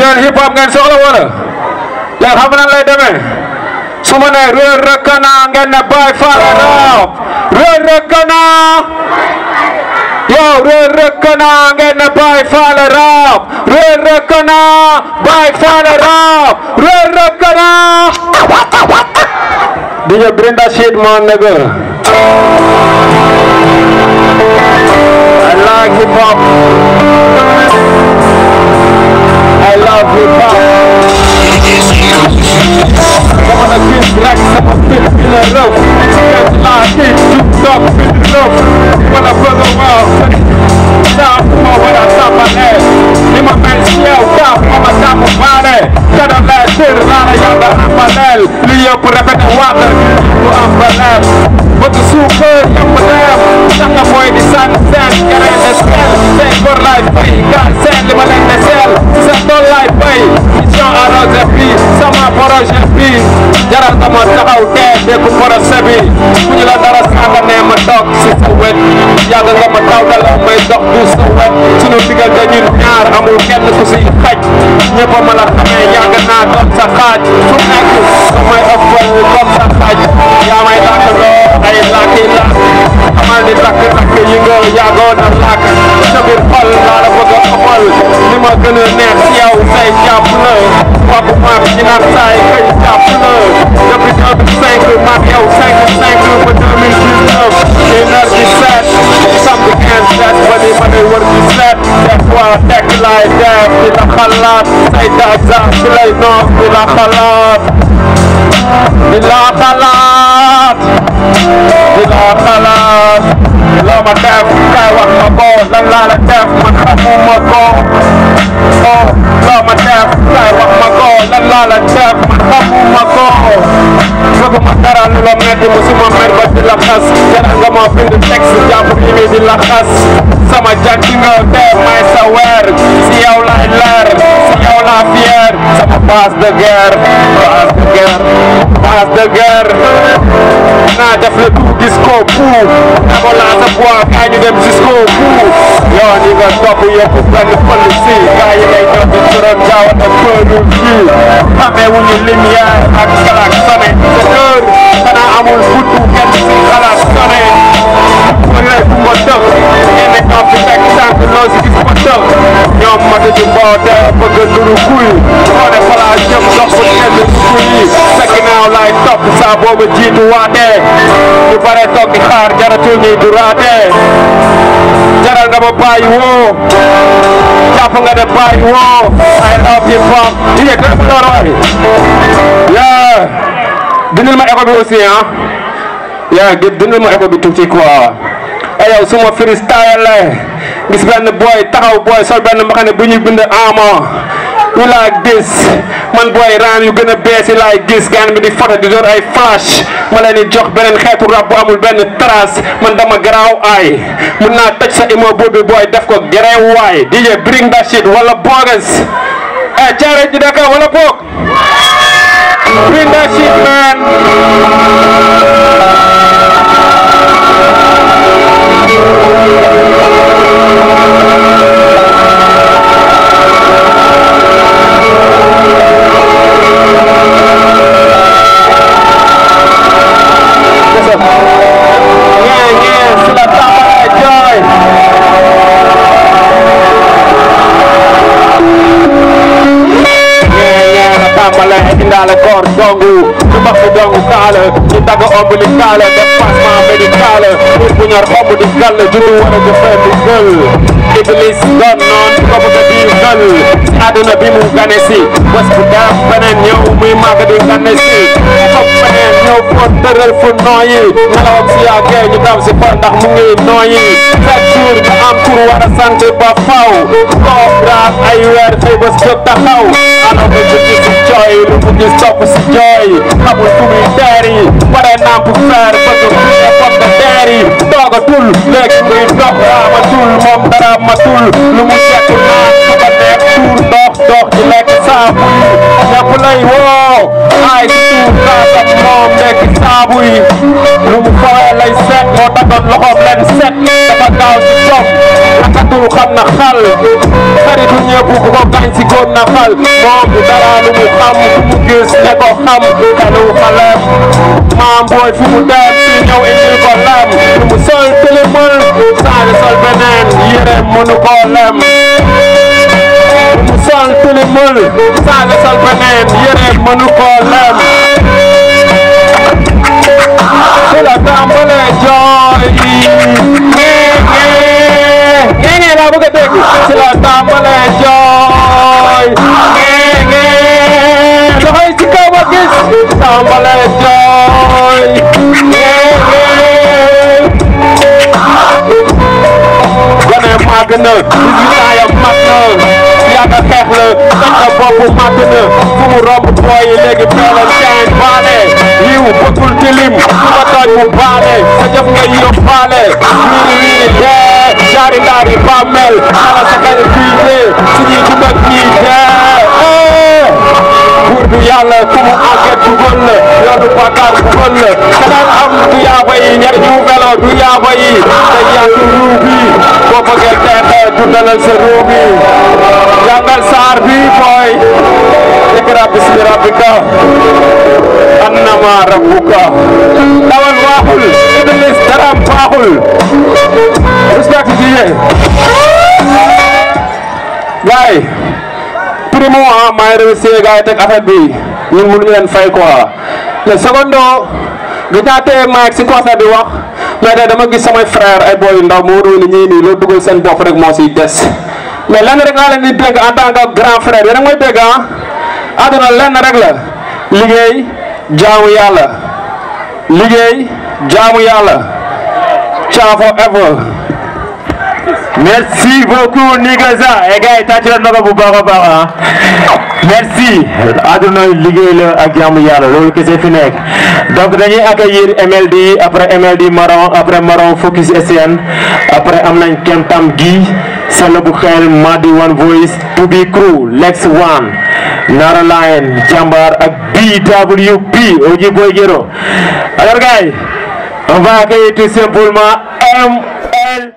yéen hip hop ngeen soxla wala léegi xam nga nan lay demee su ma nee Reug Reug Kana ngeen ne Baye Fall rap Reug Reug Kana yow Reug Reug Kana ngeen ne Baye Fall rap Reug Reug Kana Baye Fall rap Reug Reug Kana DJ bring that shit man nigga I like hip hop I love hip hop Sama na gis rek sama fit bi la rëw Kenn laa tiit jub toog fi di rëw Wala bëgg a waaw Saa fu ma war a tàmbalee Ni ma mel si yow daa ma ma tàmm baale Kada laa tër laa la yàlla amaleel Li yëpp répété waat du am baleel Bëgg suukar yëpp dem Tax nga mooy di sànn seen Geree de sel Seen góor laay fay Gaal seen li ma leen de sel Seen tool laay fay Mission arrosé bi sama projet bi jaral nga ma taxaw tee déggu projet bi bu ñu la dara saaga nee ma toog si sa wet yàgg nga ma taw dala may dox du sa wet sunu diggante ñun ñaar amul kenn ku si xaj ñëpp a ma la xamee yàgg naa doon sa xaaj fu nekk damay ëppal doon sa xaaj yaa may làkk loo ay làkki làkk xamal ni làkk làkk yi nga yàggoon a làkk sa biir xol laa la bëgg a ëppal li ma gën a neex si yow say jàpp la kooku maag ñi naan saay kay jàpp la depuis 2005 maag yow 5 5 ba 2019 une heure 17 samedi 15 set ba ni ma ne wër 17 des fois tekk laay def di la xalaat say daja si lay noos di la xalaat di la xalaat di la xalaat loo ma def kay wax ma ko lan laa la def man xamuma ko oh loo ma def kay wax ma ko lan laa la def man xamuma ko bëgguma dara lu la metti musuma mer ba di la xas jaral nga ma bind texte jàpp yi mi di la xas sama jag di nga dee may sa weer si yow laay leer si yow laa fier sama base de guerre base de guerre base de guerre naa def le tout jusqu'au bout dama laa sa bois kaay ñu dem jusqu'au bout yoon yi nga topp yëpp benn pël si gaa yi ngay ñëw di turam jaaw ak pëlu fii xamee wu ñu lumière ak xalaat sone sa kër xanaa amul futu kenn si xalaat sone wala bu ma dëkk ngeen ne ñoo fi fekk sànq loo si gis ma dëkk ñoom mata ji mboote bëgg nuru kuy moo ne falaa jëm dox bu kenn kuy yi sa ginnaaw laay topp saa booba jiitu waatee ñu bare toog di xaar jaratul ñuy du raatee jaral nga ma bàyyi woo jàpp nga ne bàyyi woo I love hip hop di yëg rek loolu waay yaa dindil ma écho bi aussi ah yaa ngi dindil ma écho bi tuuti quoi ay yow suma freestyle la gis benn boy taxaw boy sol benn mbaxane bu ñuy bind ama you like this man boy raan yu gën a bees yi laay gis gaan bi di foto di door ay flash ma leen di jox beneen xeetu rap bu amul benn trace man dama garaaw ay mun naa toj sa immeuble bi boy def ko gerew waay DJ bring that shit wala bogus eh caare ji Dakar wala boog bring that shit man Yeah, yeah, c'est la table joy. tàmbale indaale koor dongu ñu mag fi dongu kaala ñu dagg ombilical def passement médical pour bu ñor omb di gàll juddu war a jëfee di gël iblis doon noon ko bëgg di gël si àdduna bi mu gane si bés bu def beneen ñëw muy màgg di gane si foog beneen ñëw pour tëral fu nooyi nelawam si yàggee ñu daw si fa ndax mu ngi nooyi chaque jour ñu am tur war a sant ba faw koof raat ay weer xëy bés jóg taxaw alors que je dis si jooy lu mu gis topp si jooy xamul fu muy teer yi pare namp fer bëgg fu ne foog nga teer yi toogatul léegi muy dox raamatul moom dara matul lu mu jekk naan su ko neex tuur dox dox di lekk saabu yi ñëpp lay woo ay si tuur kaasam moom lekk saabu yi lu mu fawee lay set moo tagoon loxoom leen set dafa gaaw si jom katul xam na xal xaritu ñëpp ku ko gañ si góor na xal moom du dara lu mu xam fu mu gis ne ko xam xelu xalem maam booy fu mu dem si ñëw indil ko lem lu mu sol tëlimal saali sol beneen yére mënu koo lem lu mu sol tëlimal saali sol beneen yére mënu koo lem ci la tàmbalee jooy ngee ngee ngee laa bëgg a dégg ci la tàmbalee jooy ngee ngee loxoy ci kaw ma gis tàmbalee jooy ngee ngee gone màgg na 18 ans ya mag na yàgg a xeex la dañ ko bopp màgg na fu mu romb booy yi léegi peelal caañ baale yiw bëggul tilim su ma tooñ mu baale sa jëf nga yóbbaale wii wii dee jaari ndaari bàmmeel xala sa xel fii dee suñuy dund ak ñii dee buur bi yàlla ku mu enquête dugal la yoonu bàkkaar dugal la keneen am du yaaba yi ñer ñu melo du yaaba yi te yàq ruu bi boo bëggee teexee dundalal sa ruu bi jàngal saar bi booy ikra bismi rabbika annama rabbuka dawal waaxul iblis daram baaxul respect ji gaay primo ah maa ngi remercier gars yi teg affaire bi ñun mënuñu leen fay quoi le secondo gis naa tey maa si concert bi wax mais tey dama gis samay frère ay boy yu ndaw moo doon ni ñii nii loo dugal seen bopp rek moo siy des mais lenn rek laa leen di dégg en tant que grand frère yéen a ngi may dégg ah àdduna lenn rek la liggéey jaamu yàlla liggéey jaamu yàlla ciao forever merci beaucoup Nigaza et gars yi tàcc na ko bu baax a baax ah merci àdduna liggéey la ak jaamu yàlla loolu kese fi nekk donc dañuy accueillir MLD après MLD Maron après Maron Focus SN après am nañ Kentam gi Sala bu xel Madi One Voice To Be Crew Lex One Nara Lion Jambar ak BWP Oji Boy Gero alors gars yi on va accueillir tout simplement ML